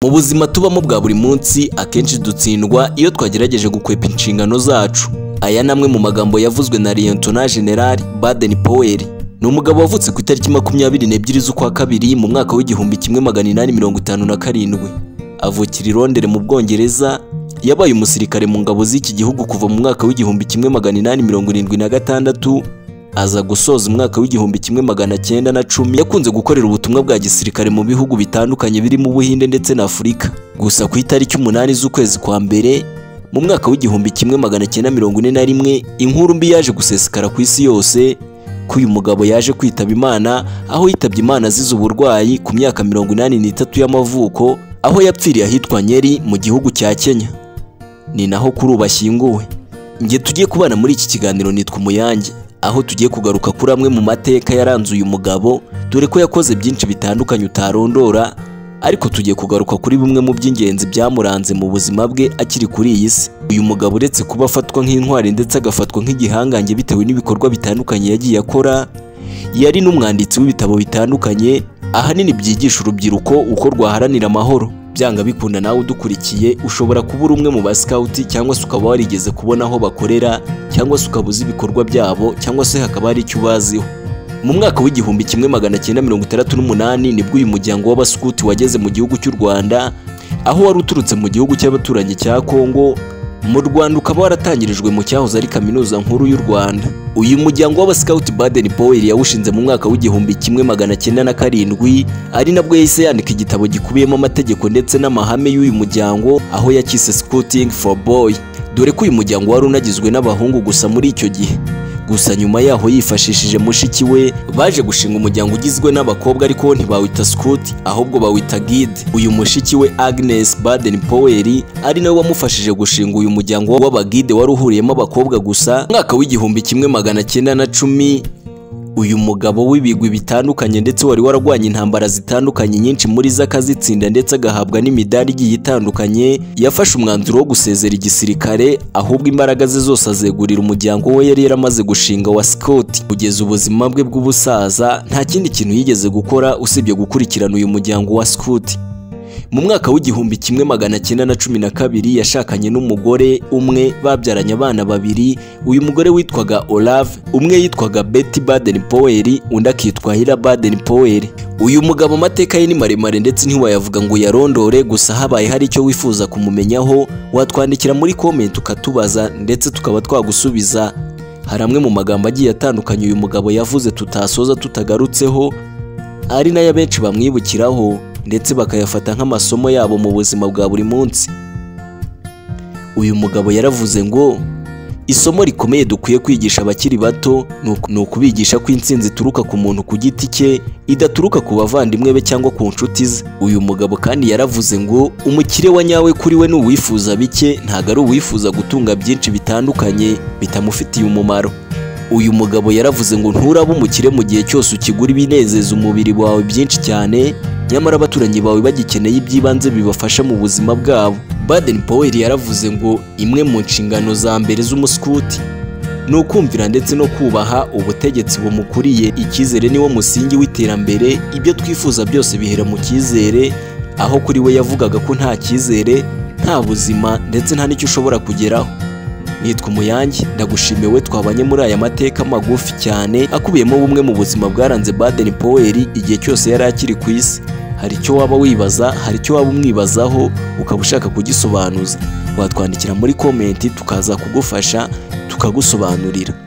mu buzima tubamo bwa buri munsi akenshi dutsindwa iyo twagerageje gukwepa inshingano zacu aya ni amwe mu magambo yavuzwe na liyetona generali baden poweri ni umugabo wavutse ku itariki makumyabiri n'ebyiri z'ukwa kabiri mu mwaka w'igihumbi kimwe magana inani mirongo itanu na karindwi avukira i Londres mu bwongereza yabaye umusirikare mu ngabo z'iki gihugu kuva mu mwaka w'igihumbi kimwe magana inani mirongo irindwi na gatandatu aza gusoza umwaka w'igihumbi kimwe magana cyenda na cumi yakunze gukorera ubutumwa bwa gisirikare mu bihugu bitandukanye birimo ubuhinde ndetse na afurika gusa ku itariki umunani z'ukwezi kwa mbere mu mwaka w'igihumbi kimwe magana cyenda mirongo ine na rimwe inkuru mbi yaje gusesekara ku isi yose ko uyu mugabo yaje kwitaba imana aho yitabye imana azize uburwayi ku myaka mirongo inani n'itatu y'amavuko aho yapfiriye ahitwa nyeri mu gihugu cya kenya ni naho kuri ubu ashyinguwe njye tugiye kubana muri iki kiganiro nitwa umuyange aho tugiye kugaruka kuri amwe mu mateka yaranze uyu mugabo dore ko yakoze byinshi bitandukanye utarondora ariko tugiye kugaruka kuri bimwe mu by'ingenzi byamuranze mu buzima bwe akiri kuri iyi si uyu mugabo uretse kuba afatwa nk'intwari ndetse agafatwa nk'igihangange bitewe n'ibikorwa bitandukanye yagiye akora yari n'umwanditsi w'ibitabo bitandukanye ahanini byigisha urubyiruko uko rwaharanira amahoro byanga bikunda nawe udukurikiye ushobora kuba uri umwe mu basikawuti cyangwa se ukaba warigeze kubona aho bakorera cyangwa se ukaba uzi ibikorwa byabo cyangwa se hakaba hari icyo ubaziho mu mwaka w'igihumbi kimwe magana cyenda mirongo itandatu n'umunani nibwo uyu muryango w'abasikuti wageze mu gihugu cy'u rwanda aho wari uturutse mu gihugu cy'abaturanyi cya kongo mu rwanda ukaba waratangirijwe mu cyahoze ari kaminuza nkuru y'u rwanda uyu muryango w'abasikawuti badeni poweri yawushinze mu mwaka w'igihumbi kimwe magana cyenda na karindwi ari nabwo yahise yandika igitabo gikubiyemo amategeko ndetse n'amahame y'uyu muryango aho yakise scouting for boy dore ko uyu muryango wari unagizwe n'abahungu gusa muri icyo gihe gusa nyuma yaho yifashishije mushiki we baje gushinga umuryango ugizwe n'abakobwa ariko ntibawita scout ahubwo bawita guide uyu mushiki we Agnes Baden Poweri ari nawe wamufashije gushinga uyu muryango w'abagide wari uhuriyemo abakobwa gusa mu mwaka w'igihumbi kimwe magana cyenda na cumi uyu mugabo w'ibigwi bitandukanye ndetse wari wararwanya intambara zitandukanye nyinshi muri zo akazitsinda ndetse agahabwa n'imidari igiye itandukanye yafashe umwanzuro wo gusezera igisirikare ahubwo imbaraga ze zose azegurira umuryango we yari yaramaze gushinga wa Scott kugeza ubuzima bwe bw'ubusaza nta kindi kintu yigeze gukora usibye gukurikirana uyu muryango wa Scott mu mwaka w'igihumbi kimwe magana cyenda na cumi na kabiri yashakanye n'umugore umwe babyaranye abana babiri uyu mugore witwaga Olave umwe yitwaga Betty Baden Poweri undi akitwa Hira Baden Poweri uyu mugabo amateka ye ni maremare ndetse ntiwayavuga ngo uyarondore gusa habaye hari icyo wifuza kumumenyaho watwandikira muri komenti ukatubaza ndetse tukaba twagusubiza hari amwe mu magambo agiye atandukanye uyu mugabo yavuze tutasoza tutagarutseho ari nayo abenshi bamwibukiraho ndetse bakayafata nk'amasomo yabo mu buzima bwa buri munsi uyu mugabo yaravuze ngo isomo rikomeye dukwiye kwigisha abakiri bato ni uku- ni ukubigisha ko intsinzi ituruka ku muntu ku giti cye idaturuka ku bavandimwe be cyangwa ku nshuti ze uyu mugabo kandi yaravuze ngo umukire wa nyawe kuri we ni uwifuza bike ntabwo ari uwifuza gutunga byinshi bitandukanye bitamufitiye umumaro uyu mugabo yaravuze ngo nturaba umukire mu gihe cyose ukigura ibinezeza umubiri wawe byinshi cyane nyamara abaturanyi bawe bagikeneye iby'ibanze bibafasha mu buzima bwabo baden powell yaravuze ngo imwe mu nshingano za mbere z'umuskuti ni ukumvira ndetse no kubaha ubutegetsi bumukuriye icyizere niwo musingi w'iterambere ibyo twifuza byose bihera mu cyizere aho kuri we yavugaga ko nta cyizere nta buzima ndetse nta n'icyo ushobora kugeraho nitwa umuyange ndagushimiye we twabanye muri aya mateka magufi cyane akubiyemo bumwe mu buzima bwaranze Baden Poweri igihe cyose yari akiri ku isi hari icyo waba wibaza hari icyo waba umwibazaho ukaba ushaka kugisobanuza watwandikira muri komenti tukaza kugufasha tukagusobanurira